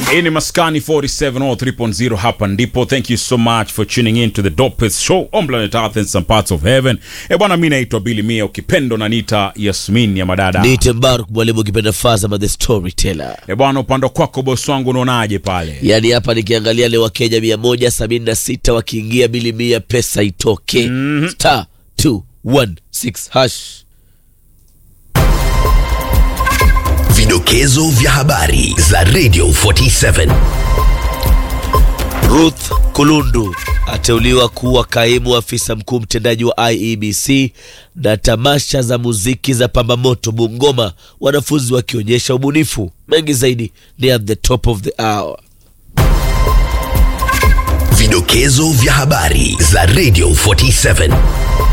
Hii ni Maskani 47 or 3.0 hapa ndipo. Thank you so much for tuning in to the dopest show on planet Earth and some parts of heaven. E bwana, mi naitwa Billy Mia, ukipendo na nita Yasmin ya madada. Niite Mbaruk mwalimu ukipenda Fazama the storyteller. E bwana, upande kwako bosi wangu unaonaje pale? Yaani hapa nikiangalia leo Wakenya mia moja sabini na sita wakiingia bili mia pesa itoke star 216 hash. Vidokezo vya habari za Radio 47. Ruth Kulundu ateuliwa kuwa kaimu afisa mkuu mtendaji wa IEBC na tamasha za muziki za Pambamoto Bungoma, wanafunzi wakionyesha ubunifu. Mengi zaidi ni at the top of the hour. Vidokezo vya habari za Radio 47.